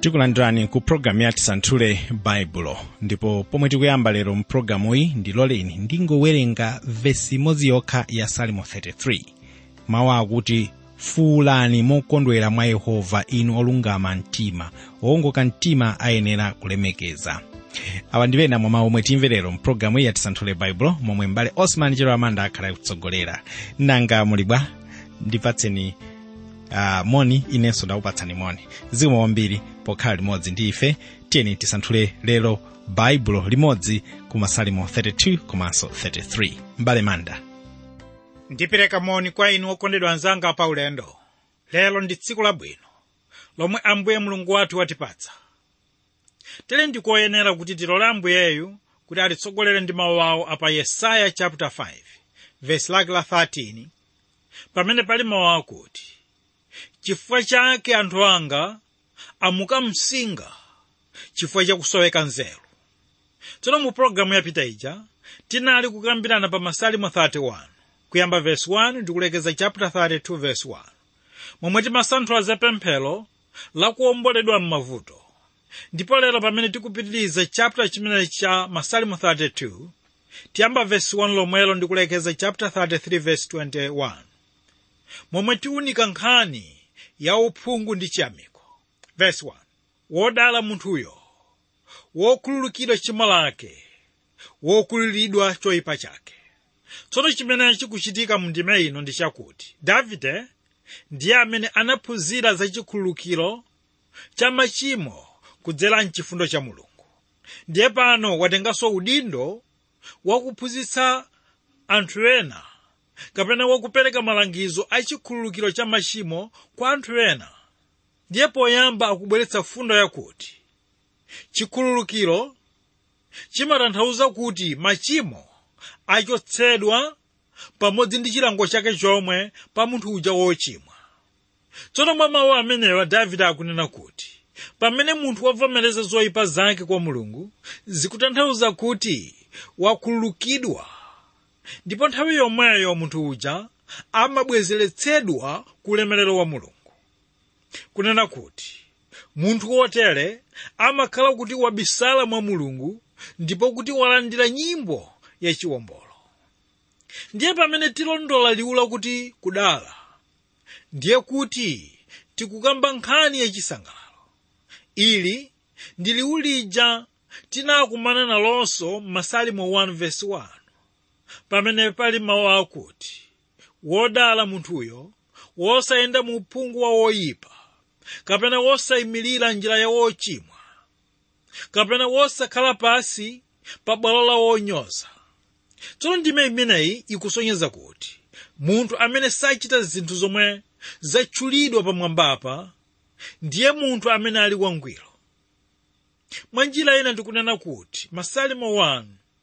tikulandirani ku programu ya tisanthule baibulo ndipo pomwe tikuyamba lero mpulogalamuyi ndiloleni ndingowerenga vesi imodzi yokha ya salimo 33 mawu akuti fuulani mokondwera mwa yehova inu olungama mtima owongoka mtima ayenera kulemekeza awa ndi ena mwa mawu omwe timve lero mpulogalamu iyi ya tisanthule baibulo momwe mbale osman chero amanda akhala kutsogolera nanga muli bwa ndipatseni uh, moni inenso ndakupatsani moni zikomo kwambiri pokhala limodzi ndi ife tiyeni tisanthule lero baibulo limodzi ku masalimo 32 komanso 33 mbale manda ndipereka moni kwa inu okondedwa anzanga pa ulendo lero ndi tsiku labwino lomwe ambuye mulungu wathu watipatsa tere ndikoyenera kuti tilole ambuyeyu kuti atitsogolere ndi mawu awo apa yesaya chapter 5 verse lake la 13 pamene pali mawu akuti chifukwa chake anthu anga amuka msinga chifukwa chakusoweka nzeru tsono mu pologalamu yapita ija tinali kukambirana pa masalimo 31 kuyamba verse 1 ndikulekeza chapter 32 verse 1 momwe timasanthula zapemphero lakuwomboledwa m'mavuto ndipo lero pamene tikupitiriza chapter chimenechi cha masalimo 32 tiyamba verse 1 lomwelo ndikulekeza chapter 33 verse 21 momwe tiunika nkhani ya uphungu ndi chiyamiko verse 1 wodala munthuyo wokhululukidwa tchimo lake wokulilidwa choyipa chake tsono chimene chikuchitika mu ndime ino ndi chakuti davide ndiye amene anaphunzira za chikhululukiro cha machimo kudzera mchifundo cha mulungu ndiye pano watenganso udindo wakuphunzitsa anthu ena kapena wakupereka malangizo a chikhululukiro cha machimo kwa anthu ena ndiye poyamba akubweretsa fundo yakuti chikhululukiro chimatanthauza kuti machimo achotsedwa pamodzi ndi chilango chake chomwe pa munthu uja wochimwa tsono mwa mawu amenewa davide akunena kuti pamene munthu wavomereza zoyipa zake kwa mulungu zikutanthauza kuti wakhululukidwa ndipo nthawi yomweyo munthu uja amabwezeretsedwa ku ulemerero wa mulungu kunena kuti munthu wotere amakhala kuti wabisala mwa mulungu ndipo kuti walandira nyimbo yachiwombolo ndiye pamene tilondola liwu lakuti kudala ndiye kuti tikukamba nkhani yachisangalalo ili ndi liwu lija tinakumana nalonso m'masalimo 1 verse 1 pamene pali mawu akuti wodala munthuyo wosayenda mu uphungu wa woyipa kapena wosayimirira njira ya wochimwa kapena wosakhala pasi pa bwalo la wonyoza tsono ndime imeneyi ikusonyeza kuti munthu amene sachita zinthu zomwe zatchulidwa pamwambapa ndiye munthu amene ali wangwiro mwa njira ina ndikunena kuti masalimo 1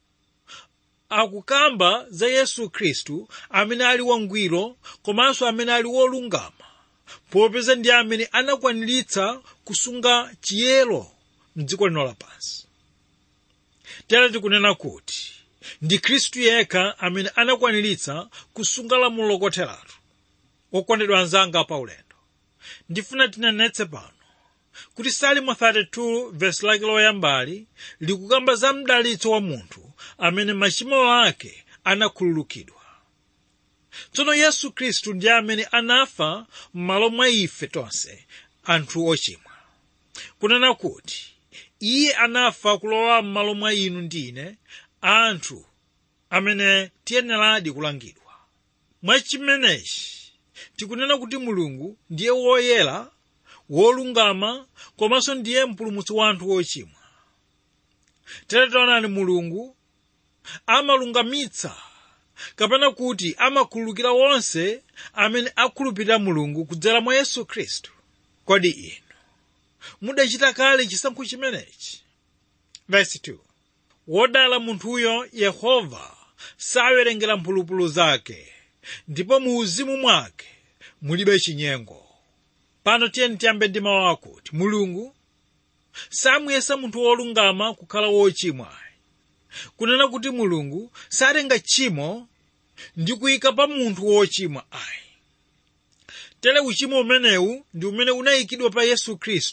akukamba za yesu khristu amene ali wangwiro komanso amene ali wolungama popeza ndi amene anakwaniritsa kusunga chiyero mdziko lino lapansi tere tikunena kuti ndi khristu yekha amene anakwaniritsa kusunga lamulo lokotheratu okondedwa anzanga pa ulendo ndifuna tinenetse pano kuti salimo 32 vesi lake loyambali likukamba za mdalitso wa munthu amene machimo ake anakhululukidwa tsono yesu khristu ndiye amene anafa m'malo mwa ife tonse anthu ochimwa kunena kuti iye anafa kulowa m'malo mwa inu ndi ine anthu amene tiyeneradi kulangidwa mwachimenechi tikunena kuti mulungu ndiye woyera wolungama komanso ndiye mpulumutsi wa anthu ochimwa tere taonani mulungu amalungamitsa kapena kuti amakhululukira wonse amene akhulupirira mulungu kudzera mwa yesu khristu kodi inu mudachita kale chisankho chimenechi verse 2 wodala munthuyo yehova sawerengera mphulupulu zake ndipo mu uzimu mwake mulibe chinyengo pano tiyeni tiyambe ndi mawu akuti mulungu samuyesa munthu wolungama kukhala wochimwa kunena kuti mulungu satenga tchimo ndi kuyika pa munthu wochimwa ayi tere uchimo umenewu ndi umene unayikidwa pa yesu khristu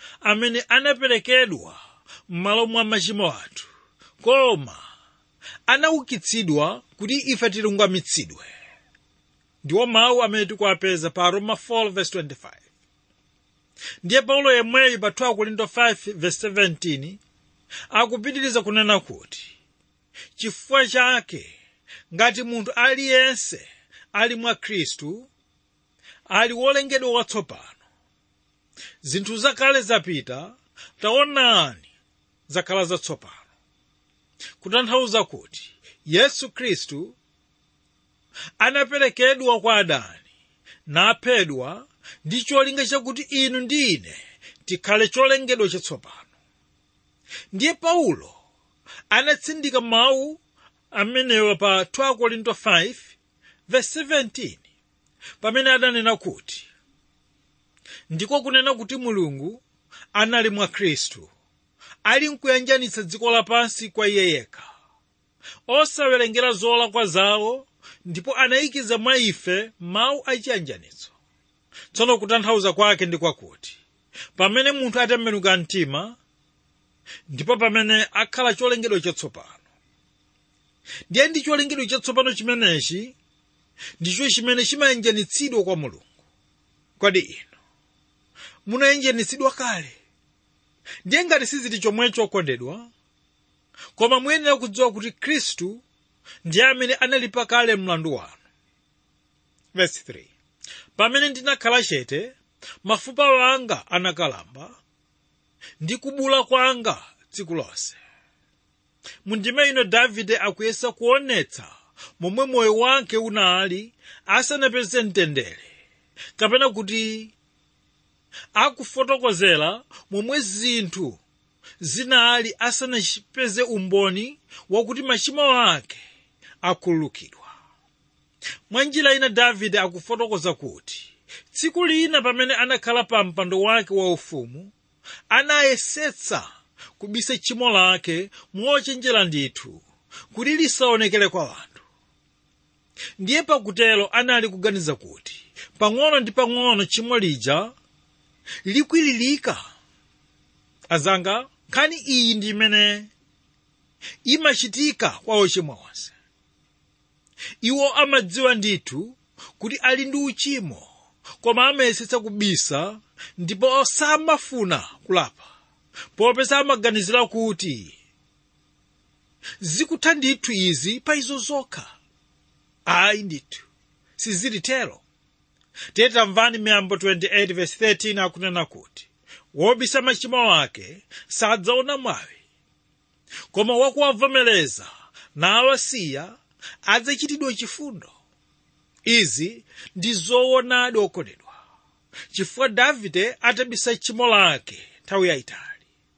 amene anaperekedwa m'malo mwa machimo athu koma anaukitsidwa kuti ife tilungamitsidwe ndiwo mawu amene tikuwapeza pa roma 4:25 ndiye paulo yemweyu pa 2 korinto 5:17 akupitiriza kunena kuti chifukwa chake ngati munthu aliyense ali mwa khristu ali wolengedwa watsopano zinthu zakale zapita taonani zakhala zatsopano kutanthauza kuti yesu khristu anaperekedwa kwa adani naphedwa ndi cholinga chakuti inu ndi ine tikhale cholengedwa chatsopano ndiye paulo anatsindika mawu amenewa pa 2 korinto 5 verse 17 pamene adanena kuti ndiko kunena kuti mulungu anali mwa khristu ali nkuyanjanitsa dziko lapansi kwa iye yekha osawerengera zolakwa zawo ndipo anayikiza mwa ife mawu achiyanjanitso tsono kutanthauza kwake ndi kwakuti pamene munthu atembenuka mtima ndipo pamene akhala cholengedwa chatsopano ndiye ndi cholengedwa chatsopano chimenechi ndicho chimene chimayanjanitsidwa kwa mulungu kodi inu munayanjanitsidwa kale ndiye ngati sizili chomwecho okondedwa koma muyenera kudziwa kuti khristu ndiye amene analipa kale mlandu wanu verse 3 pamene ndinakhala chete mafupa wanga anakalamba ndi kubula kwanga tsiku lonse mundime ino davide akuyesa kuonetsa momwe moyo wake unali asanapeze mtendere kapena kuti akufotokozera momwe zinthu zinali asanapeze umboni wakuti machimo ake akhululukidwa mwa njira ina davide akufotokoza kuti tsiku lina pamene anakhala pa mpando wake waufumu anayesetsa kubisa tchimo lake mochenjera ndithu kuti lisaonekere kwa anthu ndiye pakutelo anali kuganiza kuti pang'ono ndi pang'ono tchimo lija likwiririka azanga nkhani iyi ndi imene imachitika kwa ochimwa onse iwo amadziwa ndithu kuti ali ndi uchimo koma amayesetsa kubisa ndipo samafuna kulapa popeza amaganizira kuti zikutha ndithu izi pa izo zokha ayi ndithu sizilitero tiye tamvani miyambo 28 verse 13 akunena kuti wobisa machimo ake sadzaona mwawi koma wakuwavomereza nawasiya adzachitidwa chifundo izi ndi zoonadi okondedwa chifukwa davide atabisa tchimo lake nthawi yayitali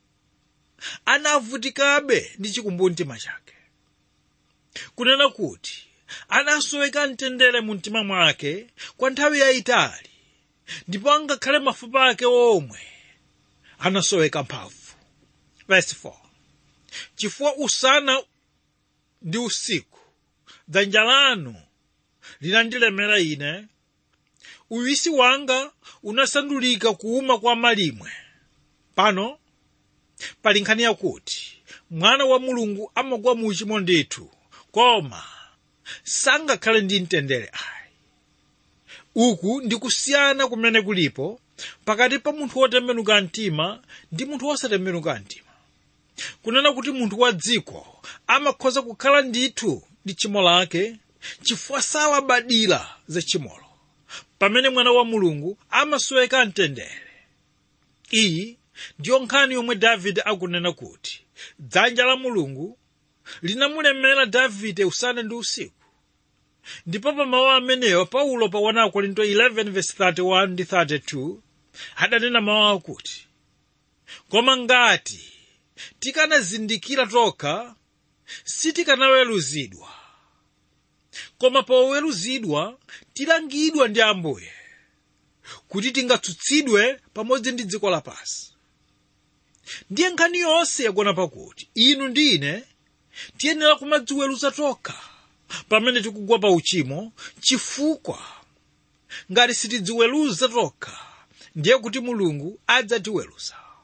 anavutikabe ndi chikumbumtima chake kunena kuti anasoweka mtendere mu mtima mwake kwa nthawi yayitali ndipo angakhale mafupa ake omwe anasoweka mphamvu verse 4 chifukwa usana ndi usiku dzanja lanu linandilemera ine uwisi wanga unasandulika kuuma kwa malimwe pano pali nkhani yakuti mwana wa mulungu amagwa mu uchimo ndithu koma sangakhale ndi mtendere ayi uku ndi kusiyana kumene kulipo pakati pa munthu wotembenuka mtima ndi munthu wosatembenuka mtima kunena kuti munthu wa dziko amakhoza kukhala ndithu ndi tchimo lake chifukwa salabadira za tchimolo pamene mwana wa mulungu amasoweka mtendere iyi ndiyo nkhani yomwe davide akunena kuti dzanja la mulungu linamulemera davide usana ndi usiku ndipo pa mawu amenewa paulo pa 1 korinto 11:31 ndi 32 adanena mawu akuti koma ngati tikanazindikira tokha sitikanaweruzidwa koma poweruzidwa tilangidwa ndi ambuye kuti tingatsutsidwe pamodzi ndi dziko lapansi ndiye nkhani yonse yagona pakuti inu ndi ine tiyenera kumadziweruza tokha pamene tikugwa pa uchimo chifukwa ngati sitidziweruza tokha ndiye kuti mulungu adzatiweruza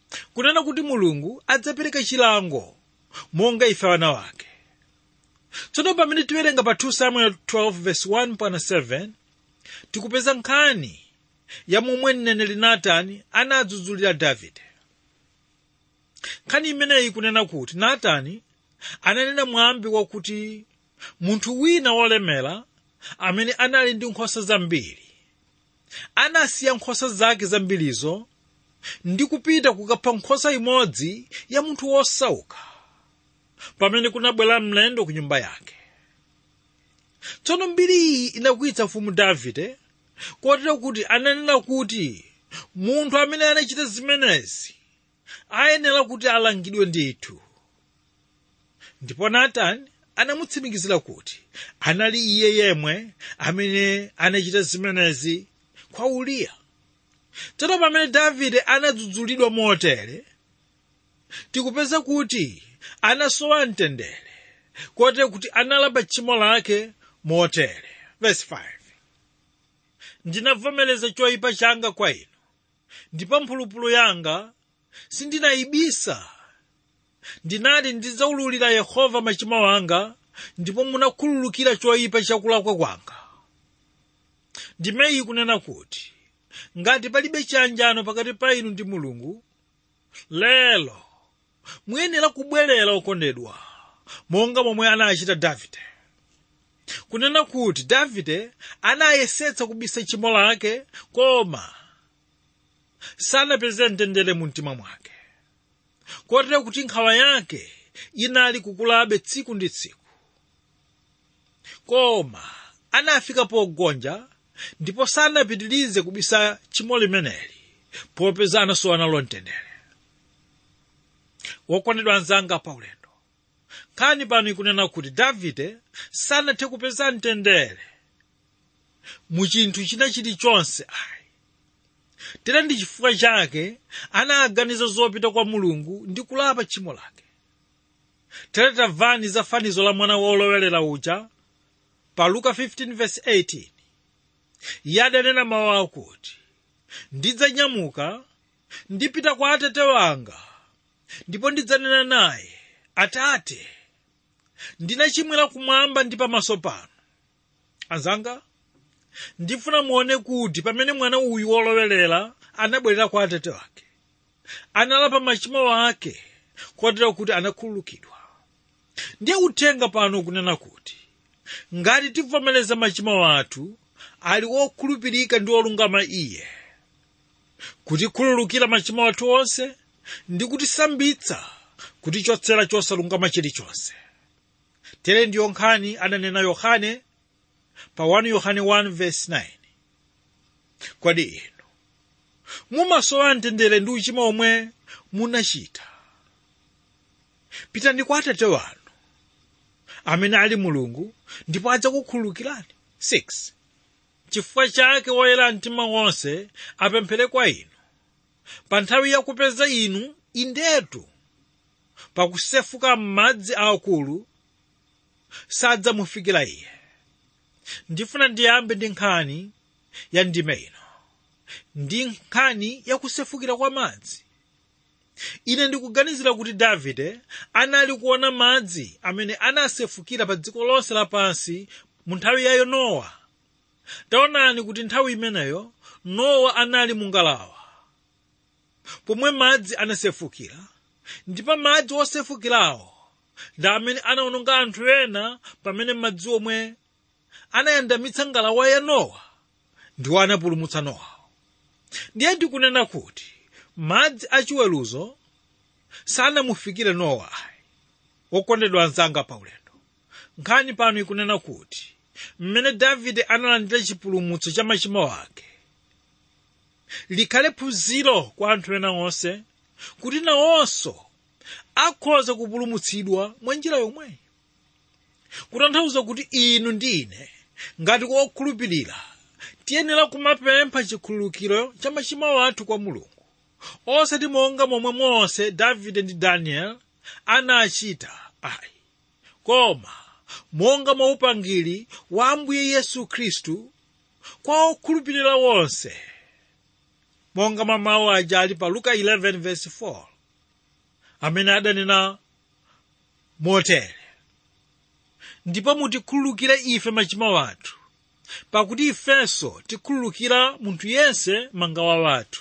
kunena kuti mulungu adzapereka chilango monga ife ana wake tsono pamene tiwerenga pa 2 samuel 12 verse 1 pana 7 tikupeza nkhani ya momwe mneneri natani anadzudzulira davide nkhani imeneyi kunena kuti natani ananena mwambi wakuti munthu wina wolemera amene anali ndi nkhosa zambiri anasiya nkhosa zake zambirizo ndi kupita kukapha nkhosa imodzi ya munthu wosauka pamene kunabwera mlendo ku nyumba yake tsono mbiri iyi inakwitsa mfumu davide kotero kuti ananena kuti munthu amene anachita zimenezi ayenera kuti alangidwe ndithu ndipo natani anamutsimikizira kuti anali iye yemwe amene anachita zimenezi kwa uriya tsono pamene davide anadzudzulidwa motere tikupeza kuti anasowa mtendere kotero kuti analapa tchimo lake motere verse 5 ndinavomereza choyipa changa kwa inu ndipo mphulupulu yanga sindinayibisa ndinati ndidzaululira yehova machimo anga ndipo munakhululukira choyipa chakulakwa kwanga ndimeyi kunena kuti ngati palibe chiyanjano pakati pa inu ndi mulungu lero muyenera kubwerera okondedwa monga momwe anachita davide kunena kuti davide anayesetsa kubisa tchimo lake koma sanapeze mtendere mu mtima mwake kotero kuti nkhawa yake inali kukulabe tsiku ndi tsiku koma anafika pogonja ndipo sanapitirize kubisa tchimo limeneli popeza anasowa nalo mtendere wokondedwa anzanga paulendo nkhani pano ikunena kuti davide sanathe kupeza mtendere mu chinthu china chilichonse ayi tera ndi chifukwa chake anaganiza zopita kwa mulungu ndi kulapa tchimo lake tere tamvani za fanizo la mwana wolowelera uja pa luka 15:18 iye adanena mawu akuti ndidzanyamuka ndipita kwa atate wanga ndipo ndidzanena naye atate ndinachimwira kumwamba ndi pamaso pano anzanga ndifuna muone kuti pamene mwana uyu wolowelera anabwerera kwa atate wake analapa machimo ake kotero kuti anakhululukidwa ndiye uthenga pano kunena kuti ngati tivomereza machimo athu ali wokhulupirika ndi wolungama iye kutikhululukira machimo athu onse ndi kutisambitsa kutichotsera chosalungama chilichonse tere ndiyo nkhani adanena yohane pa 1 yohane 1:9 kodi inu mumasowa mtendere ndi uchimo omwe munachita pitani kwa atate wanu amene ali mulungu ndipo adzakukhululukirani 6 chifukwa chake woyera mtima wonse apemphere kwa inu pa nthawi yakupeza inu indetu pakusefuka m'madzi aakulu sadzamufikira iye ndifuna ndiyambe ndi nkhani ya ndime ino ndi nkhani yakusefukira kwa madzi ine ndikuganizira kuti davide anali kuona madzi amene anasefukira pa dziko lonse lapansi mu nthawi ya nowa taonani kuti nthawi imeneyo nowa anali mungalawa pomwe madzi anasefukira ndipo madzi osefukirawo ndi amene anawononga anthu ena pamene madzi omwe anayandamitsa ngalawa ya nowa ndiwo anapulumutsa nowa ndiye ndikunena kuti madzi achiweruzo sanamufikire nowa ayi wokondedwa anzanga paulendo nkhani pano ikunena kuti mmene davide analandira chipulumutso cha machimo ake likhale phunziro kwa anthu ena onse kuti nawonso akhoza kupulumutsidwa mwa njira yomweyi kutanthauza kuti inu ndi ine ngati wokhulupirira tiyenera kumapempha chikhululukiro cha machimo athu kwa mulungu osati monga momwe mose davide ndi daniel anachita ayi koma monga mwa upangiri wa ambuye yesu khristu kwa okhulupirira wonse monga mwa mawu aja ali pa luka 11 verse 4 amene adanena motere ndipo mutikhululukire ife machimo athu pakuti ifenso tikhululukira munthu yense mangawa wathu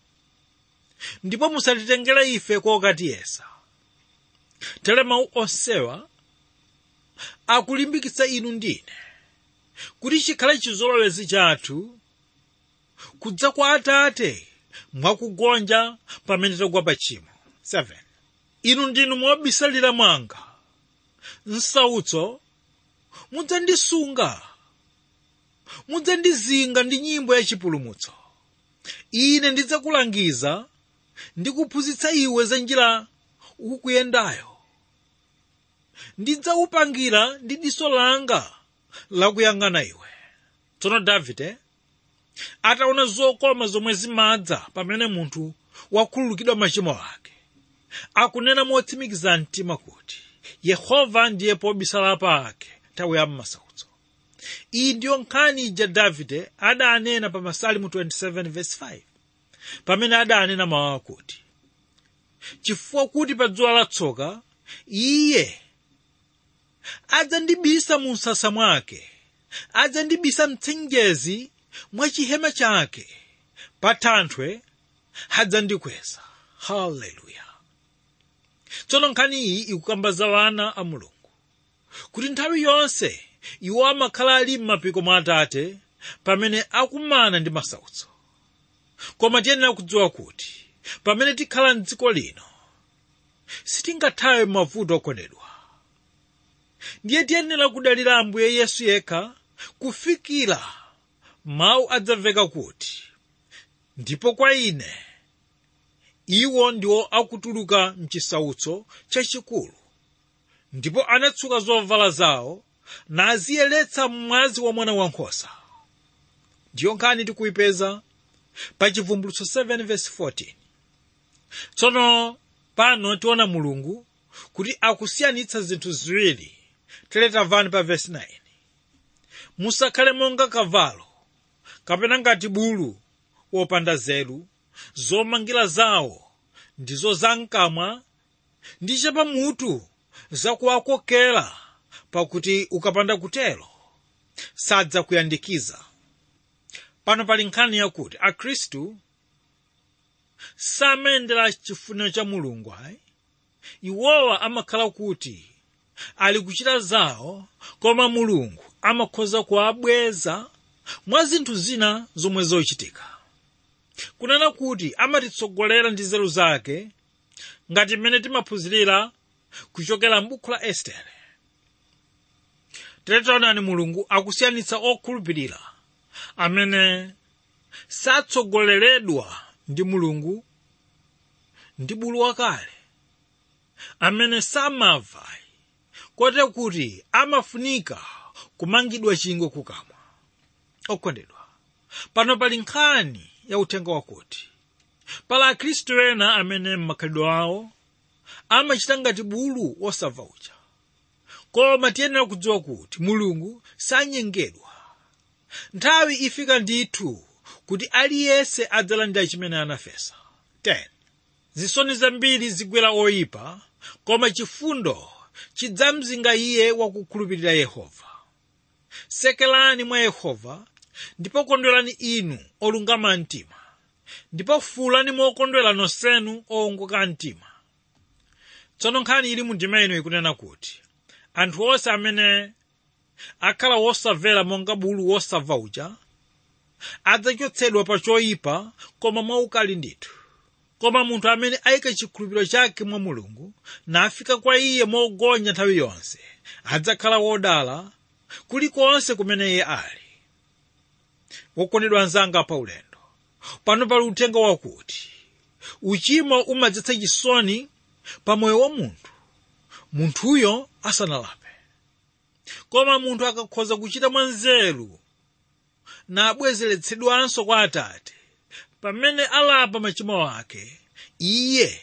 ndipo musatitengere ife kokatiyesa tere mawu onsewa akulimbikitsa inu ndine kuti chikhale chizolowezi chathu kudza kwa atate mwakugonja pamene tagwa pa tchimo 7 inu ndinu mobisalira mwanga msautso mudzandisunga mudzandizinga ndi nyimbo yachipulumutso ine ndidzakulangiza ndi kuphunzitsa iwe za njira ukuyendayo ndidzaupangira ndi diso langa lakuyang'ana iwe tsono davide ataona zokoma zomwe zimadza pamene munthu wakhululukidwa machimo ake akunena motsimikiza mtima kuti yehova ndiye pobisala pake nthawi ya m'masautso iyi ndiyo nkhani ija davide adanena pa masalimu 27 verse 5 pamene adanena mawu akuti chifukwa kuti pa dzuwa latsoka iye adzandibisa mu msasa mwake adzandibisa mtsenjezi mwa chihema chake pa thanthwe adzandikweza haleluya tsono nkhani iyi ikukamba za wana a mulungu kuti nthawi yonse iwo amakhala ali m'mapiko mwa atate pamene akumana ndi masautso koma tiyenera kudziwa kuti pamene tikhala mdziko lino sitingathawe mavuto okondedwa ndiye tiyenera kudalira ambuye yesu yekha kufikira mawu adzamveka kuti ndipo kwa ine iwo ndiwo akutuluka mchisautso chachikulu ndipo anatsuka zovala zawo naziyeretsa mwazi wa mwana wankhosa ndiyo nkhani tikuyipeza pa chivumbulutso 7 verse 14 tsono pano tiona mulungu kuti akusiyanitsa zinthu ziwiri teletamvani pa verse 9 musakhale monga kavalo kapena ngati bulu wopanda zelu zomangira zawo ndizo zamkamwa ndi chapamutu zakuwakokera pakuti ukapanda kutero sadzakuyandikiza pano pali nkhani yakuti akhristu samayendera chifuniro cha mulungu ayi iwowa amakhala kuti ali kuchita zawo koma mulungu amakhoza kuwabweza mwa zinthu zina zomwe zochitika kunena kuti amatitsogolera ndi nzeru zake ngati mmene timaphunzirira kuchokera m'buku la estere tiletaonani mulungu akusiyanitsa okhulupirira amene satsogoleredwa ndi mulungu ndi bulu wakale amene samava kote kuti amafunika kumangidwa chingwe kukamwa okondedwa pano pali nkhani ya uthenga wakuti pala akhristu ena amene m'makhalidwe awo amachita ngati bulu wosamva uja koma tiyenera kudziwa kuti mulungu sanyengedwa nthawi ifika ndithu kuti aliyense adzalandira chimene anafesa 10 zisoni zambiri zigwera oyipa koma chifundo chidzamzinga iye wakukhulupirira yehova sekelani mwa yehova ndipo kondwerani inu olungama mtima ndipo fuulani mokondwera nonsenu owongoka mtima tsono nkhani ili mu ndima ino ikunena kuti anthu onse amene akhala wosamvera monga bulu wosamva uja adzachotsedwa pa choyipa koma mwaukali ndithu koma munthu amene ayika chikhulupiriro chake mwa mulungu nafika kwa iye mogonya nthawi yonse adzakhala wodala kulikonse kumene iye ali wokondedwa anzanga pa ulendo pano pali uthenga wakuti uchimo umadzetsa chisoni pa moyo wa munthu munthuyo asanalape koma munthu akakhoza kuchita mwanzeru nabwezeretsedwanso kwa atate pamene alapa machimo ake iye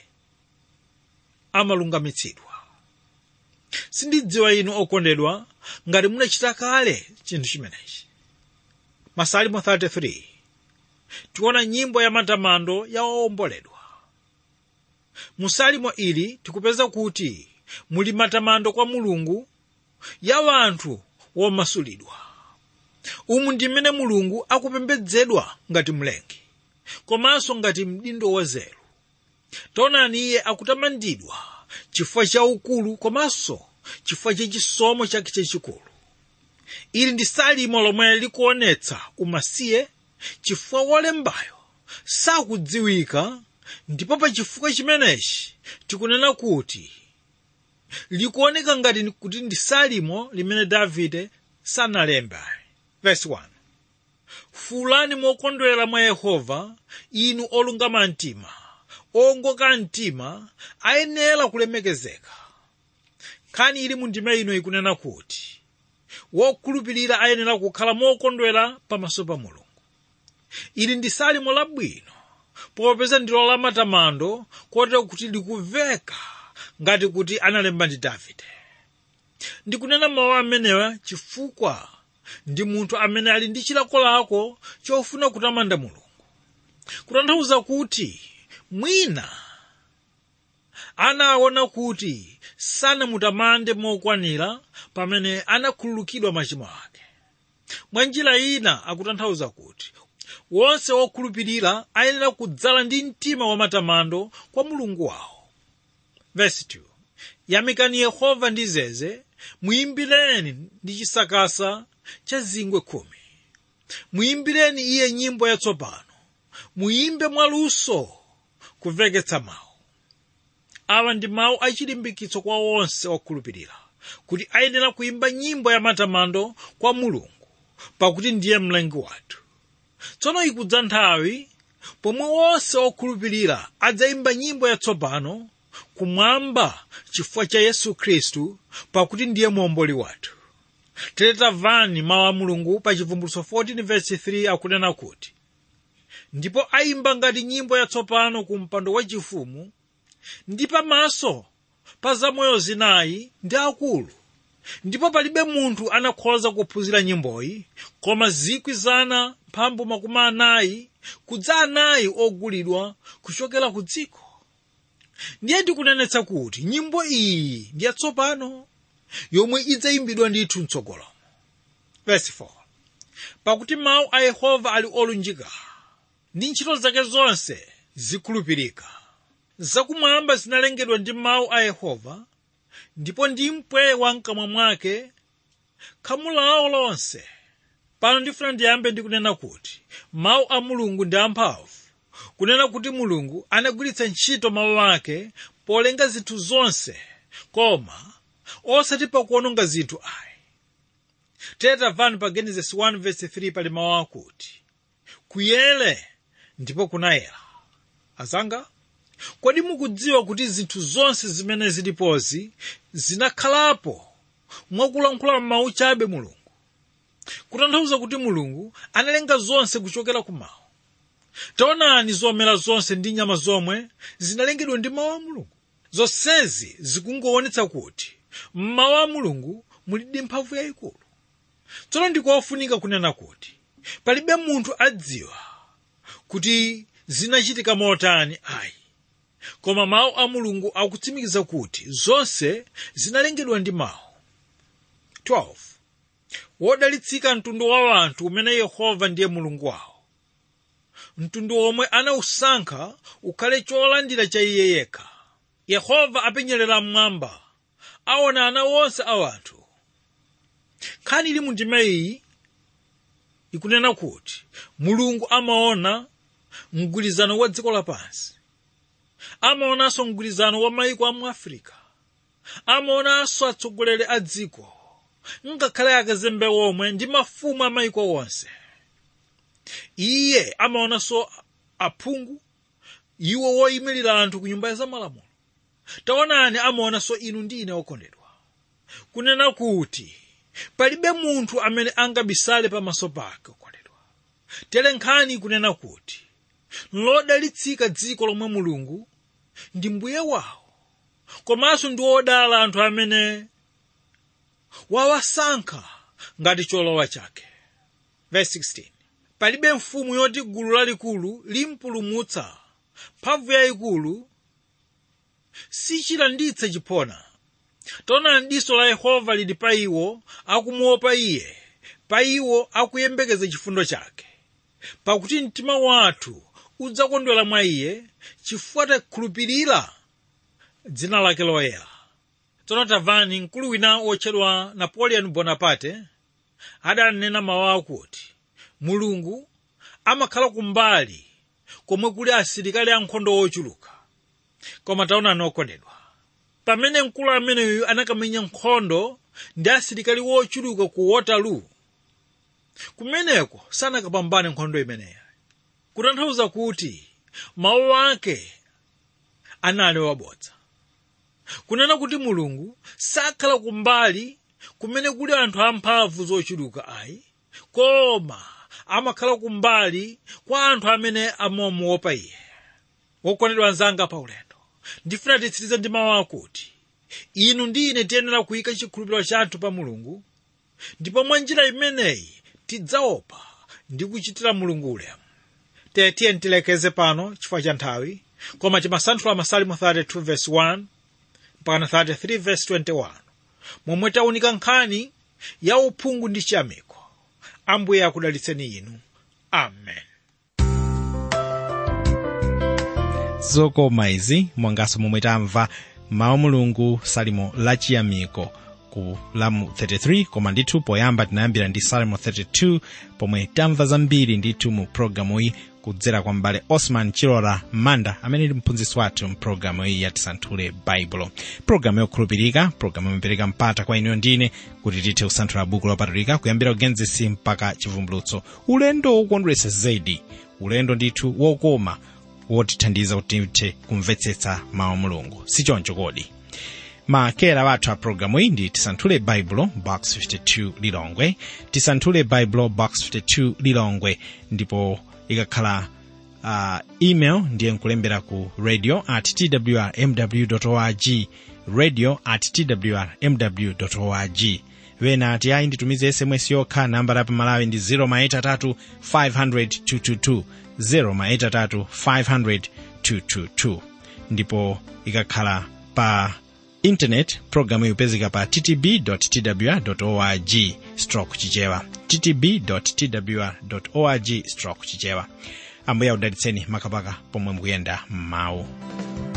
amalungamitsidwa sindidziwa inu okondedwa ngati munachita kale chinthu chimenechi masalimo 33 tiona nyimbo ya matamando ya owomboledwa mu salimo ili tikupeza kuti muli matamando kwa mulungu ya wanthu womasulidwa umu ndi mmene mulungu akupembedzedwa ngati mlengi komanso ngati mdindo wa zelu taonani iye akutamandidwa chifukwa cha ukulu komanso chifukwa cha chisomo chake chachikulu ili ndi salimo lomwe likuonetsa umasiye chifukwa wolembayo sakudziwika ndipo pa chifukwa chimenechi tikunena kuti likuoneka ngati kuti ndi salimo limene davide sanalembe verse 1 fuulani mokondwera mwa yehova inu olungama mtima owongoka mtima ayenera kulemekezeka nkhani ili mu ndima ino ikunena kuti wokhulupirira ayenera kukhala mokondwera pamaso pa mulungu ili ndi salimo labwino popeza ndilo la matamando kotero kuti likumveka ngati kuti analemba ndi davide ndikunena mawu amenewa chifukwa ndi munthu amene ali ndi chilakolako chofuna kutamanda mulungu kutanthauza kuti mwina anaona kuti sanamutamande mokwanira pamene anakhululukidwa machimo ake mwa njira ina akutanthauza kuti wonse wokhulupirira ayenera kudzala ndi mtima wa matamando kwa mulungu wawo verse 2 yamikani yehova ndi zeze muyimbireni ndi chisakasa cha zingwe khumi muyimbireni iye nyimbo yatsopano muyimbe mwaluso kumveketsa mawu awa ndi mawu achilimbikitso kwa onse okhulupirira kuti ayenera kuyimba nyimbo ya matamando kwa mulungu pakuti ndiye mlengi wathu tsono ikudza nthawi pomwe onse okhulupirira adzayimba nyimbo yatsopano kumwamba chifukwa cha yesu khristu pakuti ndiye muomboli wathu tamvani mawu a mulungu pa chivumbulutso 14:3 akunena kuti ndipo ayimba ngati nyimbo yatsopano ku mpando wachifumu ndi pamaso pa zamoyo zinayi ndi akulu ndipo palibe munthu anakhoza kuphunzira nyimboyi koma zikwi zana mphambu makumi anayi kudza anayi ogulidwa kuchokera ku dziko ndiye ndikunenetsa kuti nyimbo iyi ndi yatsopano yomwe idzayimbidwa ndithu mtsogolomo verse 4 pakuti mawu a yehova ali olunjika ndi ntchito zake zonse zikhulupirika zakumwamba zinalengedwa ndi mawu a yehova ndipo ndi mpweya wa mkamwa mwake khamu lawo lonse pano ndifuna ndiyambe ndikunena kuti mawu a mulungu ndi amphamvu kunena kuti mulungu anagwiritsa ntchito mawu ake polenga zinthu zonse koma osati pakuononga zinthu ayi tamvani pa genesis 1:3 pali mawu akuti kuyere ndipo kunayera azanga kodi mukudziwa kuti zinthu zonse zimene zilipozi zinakhalapo mwakulankhula mawu chabe mulungu kutanthauza kuti mulungu analenga zonse kuchokera ku mawu taonani zomera zonse ndi nyama zomwe zinalengedwa ndi mawu a mulungu zonsezi zikungoonetsa kuti mmawu a mulungu mulidi mphamvu yayikulu tsono ndikofunika kunena kuti palibe munthu adziwa kuti zinachitika motani ayi koma mawu a mulungu akutsimikiza kuti zonse zinalengedwa ndi mawu 12 wodalitsika mtundu wa wanthu umene yehova ndiye mulungu wawo mtundu omwe anawusankha ukhale cholandira cha iye yekha yehova apenyerera mmwamba aona ana onse a wanthu nkhani ili mu ndima iyi ikunena kuti mulungu amaona mgwirizano wa dziko lapansi amaonanso mgwirizano wa mayiko a mu afirika amaonanso atsogoleri a dziko ngakhale akazembe omwe ndi mafumu a mayiko onse iye amaonanso aphungu iwo woyimirira anthu ku nyumba za malamulo taonani amaonanso inu ndi ine okondedwa kunena kuti palibe munthu amene angabisale pamaso pake okondedwa tere nkhani kunena kuti lodalitsika dziko lomwe mulungu ndi mbuye wawo komanso ndi wodala anthu amene wawasankha ngati cholowa chake verse 16 palibe mfumu yoti gulu lalikulu limpulumutsa mphamvu yayikulu sichilanditse chiphona taonani diso la yehova lili pa iwo akumuopa iye pa iwo akuyembekeza chifundo chake pakuti mtima wathu udzakondwera mwa iye chifukwa takhulupirira dzina lake loyera tsono tamvani mkulu wina wotchedwa napoleon bonaparte adanena mawu akuti mulungu amakhala kumbali komwe kuli asilikali ankhondo ochuluka koma taonani okondedwa pamene mkulu ameneyu anakamenya nkhondo ndi asilikali wochuluka ku waterloo kumeneko sanakapambane nkhondo imeneyi kutanthauza kuti mawu ake anali wabodza kunena kuti mulungu sakhala kumbali kumene kuli anthu amphamvu zochuluka ayi koma amakhala kumbali kwa anthu amene amamuopa iye wokondedwa anzanga pa ulendo ndifuna titsirize ndi mawu akuti inu ndi ine tiyenera kuyika chikhulupiriro chathu pa mulungu ndipo mwa njira imeneyi tidzaopa ndi kuchitira mulungu ulemu tiye tilekeze pano chifukwa cha nthawi koma timasanthula masalimo 32 verse 1 mpaka 33 verse 21 momwe taunika nkhani ya uphungu ndi chiyamiko ambuye akudalitseni inu amen zokoma izi monganso momwe tamva mawu mulungu salimo lachiyamiko ku lamu 33 koma ndithu poyamba tinayambira ndi salimo 32 pomwe tamva zambiri ndithu mu programu iyi kudzera kwa mbale osman chilora manda amene ndi mphunzitsi wathu mpulogalamu iyi yatisanthule baibulo pulogalamu yokhulupirika pulogalamu imapereka mpata kwa inuyo ndine kuti tithe kusanthula buku lopatulika kuyambira ugenesi mpaka chivumbulutso ulendo wokondweretsa zedi ulendo ndithu wokoma wotithandiza kuti tithe kumvetsetsa mawu mulungu sichoncho kodi makera wathu a programu iyi ndi tisanthule baibulo box 52 lilongwe tisanthule baibulo box 52 lilongwe ndipo ikakhala uh, email ndiye nkulembera ku radio at twrmw org radio at twrmw org wena ati ayi nditumize sms yokha namba la pamalawi ndi 0 maitatu 500 222 0 maitatu 500 222 ndipo ikakhala pa internet programu ikupezeka pa ttb twr org stroke chichewa ttb twr org stroke chichewa ambuye akudalitseni makamaka pomwe mukuyenda m'mawu